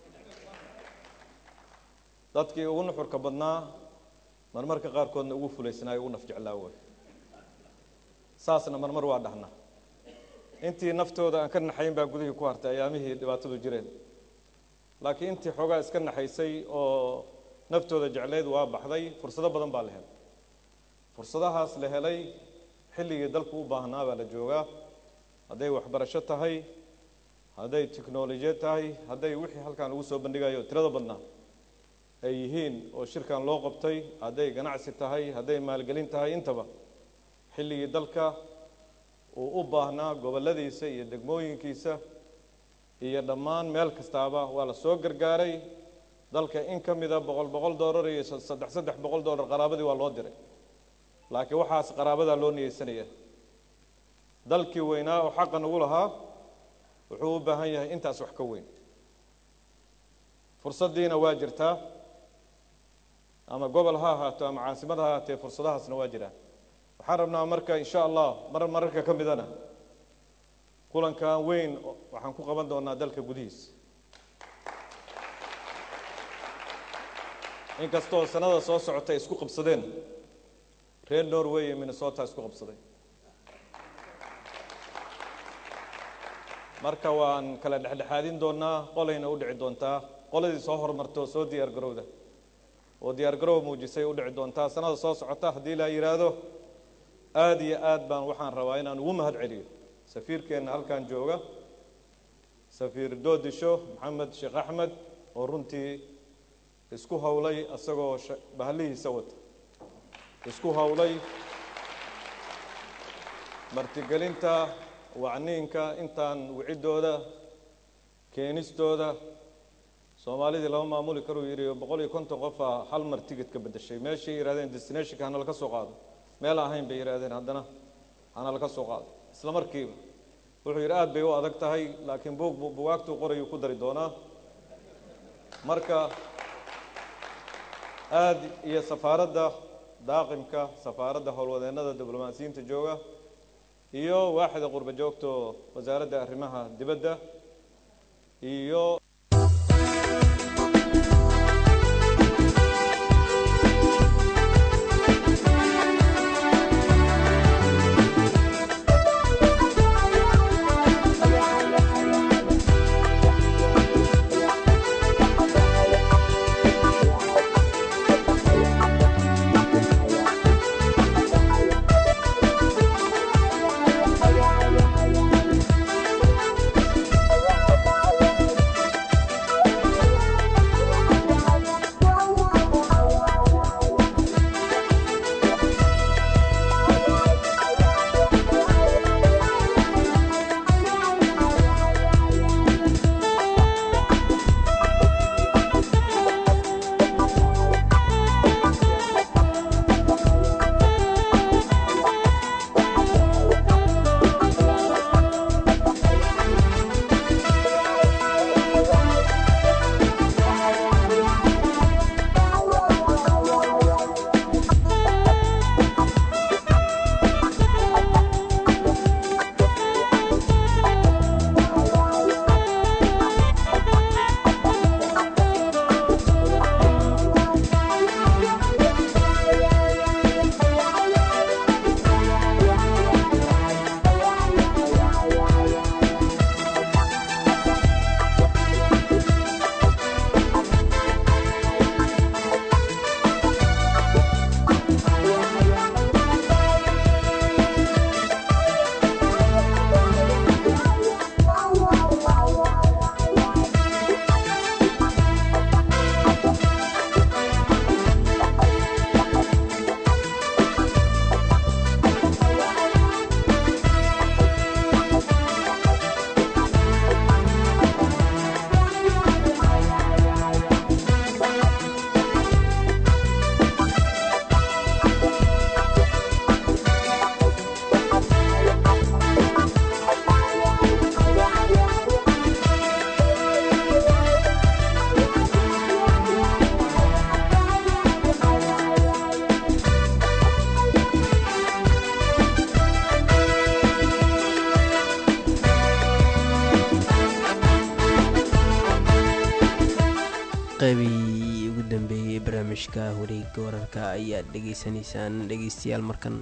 dadkii ugu nuxurka badnaa marmarka qaarkoodna ugu fulaysnaayo ugu naf jeclaa way saasna marmar waa dhahna intii naftooda aan ka naxayn baa gudihii ku hartay ayaamihii dhibaatadu jireen laakiin intii xoogaa iska naxaysay oo naftooda jecleyd waa baxday fursado badan baa la helay fursadahaas la helay xilligii dalku u baahnaa baa la joogaa hadday waxbarasho tahay hadday tiknolojiyad tahay hadday wixii halkaan lagu soo bandhigayo tirada badnaa ay yihiin oo shirkan loo qabtay hadday ganacsi tahay hadday maalgelin tahay intaba xilligii dalka uu u baahnaa gobolladiisa iyo degmooyinkiisa iyo dhammaan meel kastaaba waa la soo gargaaray dalka in ka mida boqol boqol dollar iyo saddex saddex boqol dollar qaraabadii waa loo diray laakiin waxaas qaraabadaa loo niyeysanaya dalkii weynaa oo xaqa nagu lahaa wuxuu u baahan yahay intaas wax ka weyn fursaddiina waa jirtaa ama gobol ha ahaato ama caasimad ha ahaatee fursadahaasna waa jiraan waxaan rabnaa marka insha allah mar mararka ka midana kulankan weyn waxaan ku qaban doonaa dalka gudihiisa inkastoo sanada soo socota ay isku qabsadeen reer norway iyo minnesota isku qabsaday marka waan kala dhexdhexaadin doonaa qolayna u dhici doontaa qoladii soo horumarta oo soo diyaar garowda oo diyaar garow muujisay u dhici doontaa sanada soo socota haddii la yidhaahdo aada iyo aad baan waxaan rabaa inaan ugu mahad celiyo safiirkeenna halkan jooga safiir doodisho maxamed sheekh axmed oo runtii isku howlay isagoo bahalihiisa wata isku howlay martigelinta wacniinka intaan wiciddooda keenistooda soomaalidii lama maamuli karuu yidhi boqol iyo konton qofaa hal mar tigid ka beddeshay meeshay yidhahdeen destinationka hana laka soo qaado meel ahayn bay yidhahdeen haddana hana laka soo qaado isla markiiba wuxuu yidhi aad bay u adag tahay laakiin buug bugaagtuu qorayuu ku dari doonaa marka aada iyo safaaradda daaqimka safaaradda howlwadeennada diblomaasiyiinta jooga iyo waaxda qurba joogto wasaaradda arrimaha dibadda iyo qeybii ugu dambeeyey barnaamijka wareega wararka ayaad dhegeysanaysaan dhegeystayaal markan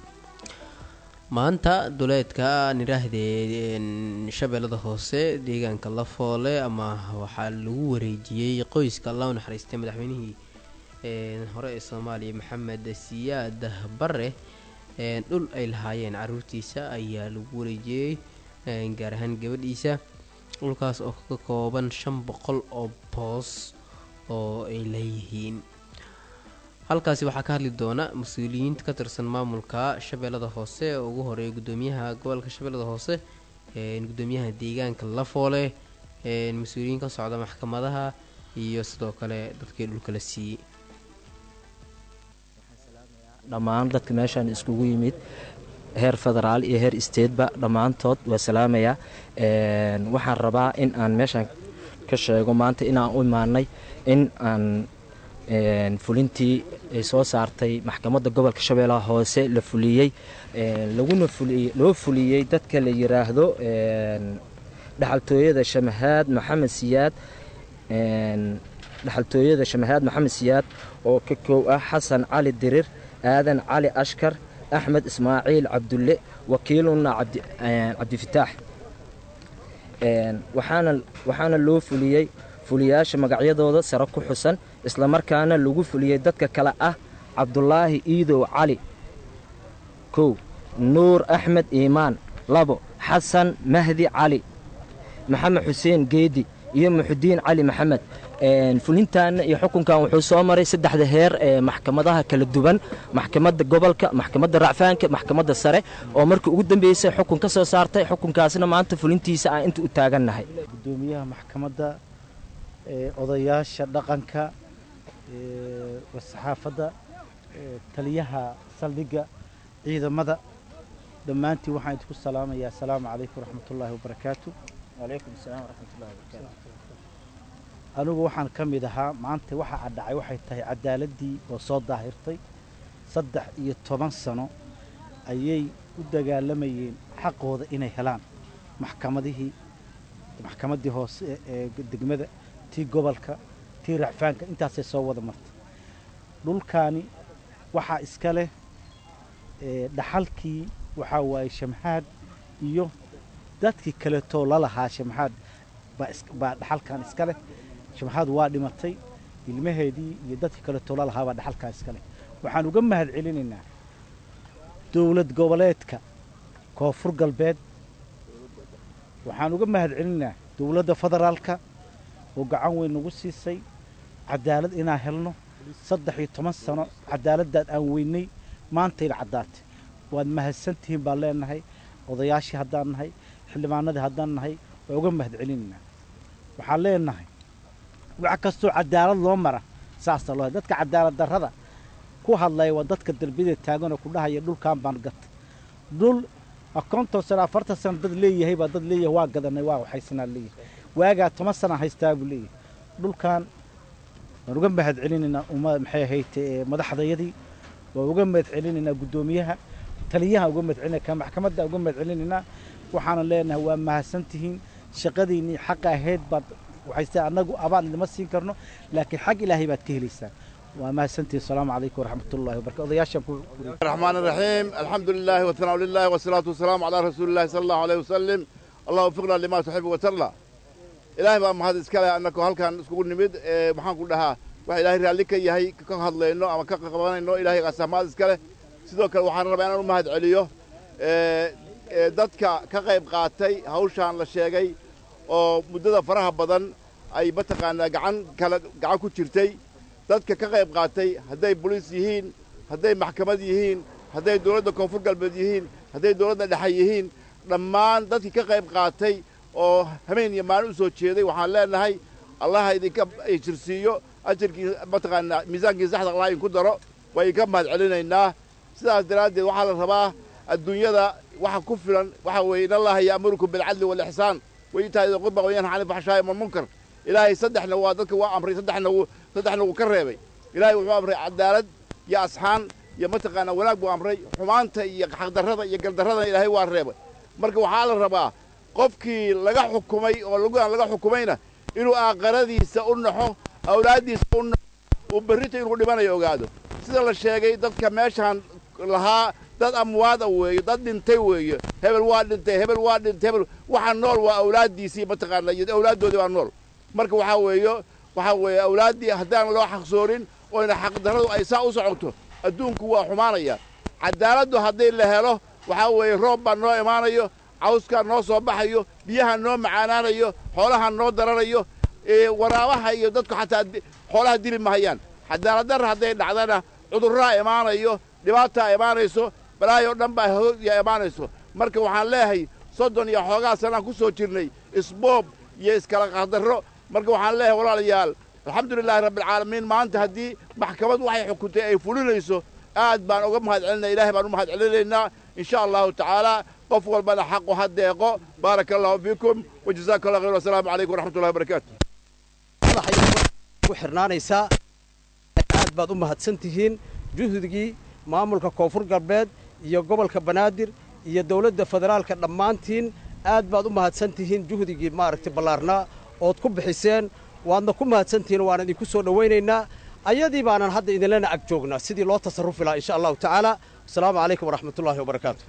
maanta duleedka nidhaahdee shabeellada hoose deegaanka lafoole ama waxaa lagu wareejiyey qoyska alla u naxariistay madaxweynihii hore ee soomaaliya maxamed siyaad bare dhul ay lahaayeen caruurtiisa ayaa lagu wareejiyey gaar ahaan gabadhiisa dhulkaas oo ka kooban shan boqol oo boos oo ay leeyihiin halkaasi waxaa ka hadli doona mas-uuliyiinta ka tirsan maamulka shabeellada hoose oo ugu horeeya gudoomiyaha gobolka shabeellada hoose gudoomiyaha deegaanka lafoole mas-uuliyiin ka socda maxkamadaha iyo sidoo kale dadkii dhulka la siiyey dhammaan dadka meeshaan iskugu yimid heer federaal iyo heer stateba dhammaantood waa salaamayaa waxaan rabaa in aan meeshaan ka sheego maanta inaan u imaanay in aan fulintii ay soo saartay maxkamadda gobolka shabeellaha hoose la fuliyey laguna fuliyey loo fuliyey dadka la yiraahdo dhaxaltooyada shamahaad maxamed siyaad dhaxaltooyada shamahaad maxamed siyaad oo ka koow ah xasan cali dirir aadan cali ashkar axmed ismaaciil cabdulle wakiiluna cabdifitaax waxaana loo fuliyey fuliyaasha magacyadooda sare ku xusan islamarkaana lagu fuliyey dadka kale ah cabdulaahi iidow cali kow nuur axmed iimaan labo xasan mahdi cali maxamed xuseen geedi iyo muxudiin cali maxamed fulintaana iyo xukunkan wuxuu soo maray saddexda heer ee maxkamadaha kala duwan maxkamadda gobolka maxkamadda racfaanka maxkamadda sare oo markii ugu dambeysay xukun ka soo saartay xukunkaasna maanta fulintiisa aan inta u taagannahay gudoomiyaha maxkamadda odayaasha dhaqanka saxaafadda taliyaha saldhigga ciidamada dhammaantiin waxaan idinku salaamayaa asalaamu calaykum waraxmatullaahi wabarakaatu wacalaykum asalaam waraxmatullahi wabarakaatu anigu waxaan ka mid ahaa maanta waxa adhacay waxay tahay cadaaladii oo soo daahirtay saddex iyo toban sano ayay u dagaalamayeen xaqooda inay helaan maxkamadihii maxkamaddii hoose ee degmada tii gobolka tii racfaanka intaasay soo wada martay dhulkaani waxaa iska leh dhaxalkii waxaa waaye shamxaad iyo dadkii kaleetoo lalahaa shamxaad baa dhaxalkan iska leh shamxaad waa dhimatay ilmaheedii iyo dadkii kaleetoo lalahaa baa dhaxalkan iska leh waxaan uga mahad celinaynaa dowlad goboleedka koonfur galbeed waxaan uga mahad celinaynaa dowladda federaalka oo gacan weyn nagu siisay cadaalad inaan helno saddex iyo toban sano cadaaladdaad aan weynay maantayna caddaatay waad mahadsantihiin baan leenahay odayaashii haddaan nahay xildhibaanadii haddaan nahay waa uga mahad celinaynaa waxaan leenahay wax kastoo cadaalad loo mara saasa loo dadka cadaalad darrada ku hadlaya waa dadka darbiyada taaganoo ku dhahaya dhulkan baan gatay dhul konton sano afartan sano dad leeyahay baa dad leeyahay waa gadanay waa waxaysanaa leeyahay waagaa toban sana haystaa buu leeyahay dhulkan waan uga mahad celinaynaa uma maxay ahayd madaxdayadii waan uga mahad celinaynaa guddoomiyaha taliyaha uga mahad celinaya ka maxkamadda uga mahad celinaynaa waxaana leenahay waa mahadsantihiin shaqadiinnii xaqa ahayd baad waxayse annagu abaan idima siin karno laakiin xag ilaahay baad ka helaysaan waa mahadsantihiin asalaamu calaykum waraxmat ullahi wabarakatu odayaashan ku الرحمن الرحيم الحمد لله والثناء لله والصلاة والسلام على رسول الله صلى الله عليه وسلم الله وفقنا لما تحب وترضى إلهي بقى mahad iska leh annako halkan iskugu nimid ee maxaan ku dhahaa waxa ilaahay raalli ka yahay ka hadlayno ama ka qabanayno ilaahay qaasa mahad iska leh sidoo kale waxaan rabaa inaan u mahad celiyo dadka ka qayb qaatay hawshaan la sheegay oo muddada faraha badan ay mataqaanaa gacan kale gacan ku jirtay dadka ka qayb qaatay hadday boliis yihiin hadday maxkamad yihiin hadday dowladda koonfur galbeed yihiin hadday dowladda dhexe yihiin dhammaan dadkii ka qayb qaatay oo habeen iyo maalin u soo jeeday waxaan leenahay allaha idinka jirsiiyo ajarkii mataqaanaa miisaankii saxda allah idinku daro waa idinka mahad celinaynaa sidaas daraaddeed waxaa la rabaa adduunyada waxa ku filan waxa weeye in allaha ya'murukum bilcadli waalixsaan wayitaa idin qurba wayanha cani alfaxshaa'i walmunkar ilaahay saddexna waa dadka waa amray saddexna wuu saddexna wuu ka reebay ilaahay wuxuu amray cadaalad iyo asxaan iyo mataqaanaa wanaag buu amray xumaanta iyo xaqdarrada iyo gardarradana ilaahay waa reebay marka waxaa la rabaa qofkii laga xukumay oo laguaan laga xukumayna inuu aaqaradiisa u naxo awlaaddiisa u naxo uu berrita inuu dhimanayo ogaado sida la sheegay dadka meeshaan lahaa dad amwaada weeye dad dhintay weeye hebel waa dhintay hebel waa dhintay hebel waxa nool waa awlaaddiisii mataqaanaa iyo awlaaddoodii baa nool marka waxaa weeyo waxaa weeye awlaaddii haddaan loo xaqsoorin oyna xaqdarradu ay saa u socoto adduunku waa xumaanaya cadaaladdu haddii la helo waxaa weeye roob baa noo imaanayo cawskaa noo soo baxayo biyaha noo macaanaanayo xoolaha noo daranayo waraabaha iyo dadku xataa xoolaha dili mahayaan cadaaladdarra hadday dhacdana cudurraa imaanayo dhibaataa imaanayso balaayoo dhan baa ya imaanayso marka waxaan leeyahay soddon iyo xoogaa sanaan ku soo jirnay isboob iyo iskala qahdarro marka waxaan leeyahay walaalayaal alxamdulilaahi rabbialcaalamiin maanta haddii maxkamad waxay xukuntay ay fulinayso aad baan uga mahad celinaya ilaahay baan u mahad celinaynaa in sha allahu tacaala qof walbana xaqu ha deeqo baaraka allahu fiikum wajazaaka allah khayr wasalaamu calaykum waraxmatullahi wabarakaatu ku xirnaanaysaa aad baad u mahadsan tihiin juhdigii maamulka koonfur galbeed iyo gobolka banaadir iyo dowladda federaalka dhammaantiin aad baad u mahadsan tihiin juhdigii maaragtay ballaarnaa ood ku bixiseen waadna ku mahadsan tihiin waana idinku soo dhowaynaynaa ayadii baanan hadda idinlena ag joognaa sidii loo tasarrufi lahaa insha allahu tacaala asalaamu calaykum waraxmatullaahi wabarakaatu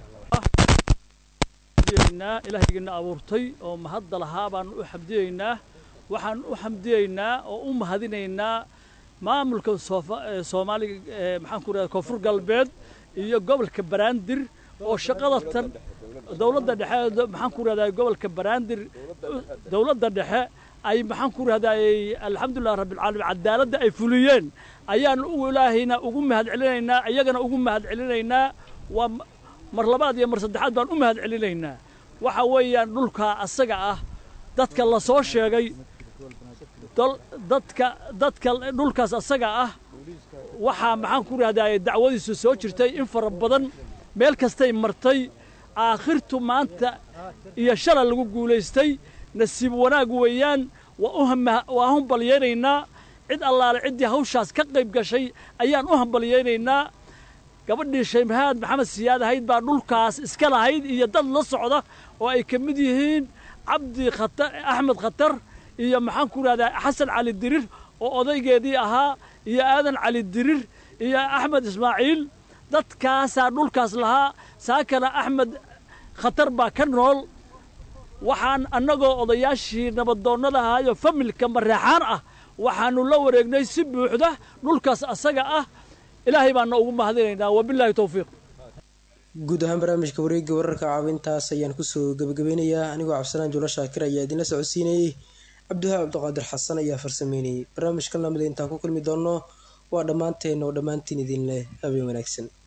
ilaahaygiina abuurtay oo mahadda lahaa baan u xamdiyeynaa waxaan u xamdiyeynaa oo u mahadinaynaa maamulka soomaaliga maxaan ku rahda koonfur galbeed iyo gobolka baraandir oo shaqada tan dowladda dhexe maxaan ku rahdaa gobolka baraandir dowladda dhexe ay maxaan ku rahdaay alxamdulilah rabbilcaalamiin cadaaladda ay fuliyeen ayaan ilaahayna ugu mahad celinaynaa iyagana ugu mahad celinaynaa waa mar labaad iyo mar saddexaad baan u mahad celinaynaa waxa weeyaan dhulkaa asaga ah dadka la soo sheegay dadka dadka dhulkaas asaga ah waxaa maxaan ku rahdaay dacwadiisu soo jirtay in fara badan meel kastay martay aakhirtu maanta iyo shala lagu guulaystay nasiib wanaag weeyaan waa u hambalyaynaynaa cid allaale ciddii hawshaas ka qayb gashay ayaan u hambalyaynaynaa gabadhii shaymahaad maxamed siyaad ahayd baa dhulkaas iska lahayd iyo dad la socda oo ay ka mid yihiin cabdi khatar axmed khatar iyo maxaan ku rahdaa xasan cali dirir oo odaygeedii ahaa iyo aadan cali dirir iyo axmed ismaaciil dadkaasaa dhulkaas lahaa saakana axmed khatar baa ka nool waxaan annagoo odayaashii nabadoonnada ahaayo familka mareexaan ah waxaannu la wareegnay si buuxda dhulkaas asaga ah ilaahay baana ugu mahadinaynaa wabilaahi towfiiq guud ahaan barnaamijka wareegga wararka caawintaas ayaan kusoo gebagabeynayaa anigoo cabdisalaan juulo shaakir ayaa idinla socodsiinayey cabdiwahaab cabdiqaadir xasan ayaa farsameynayey barnaamijkan lamida intaan ku kulmi doonno waa dhammaanteen oo dhammaantiin idin leh habeen wanaagsan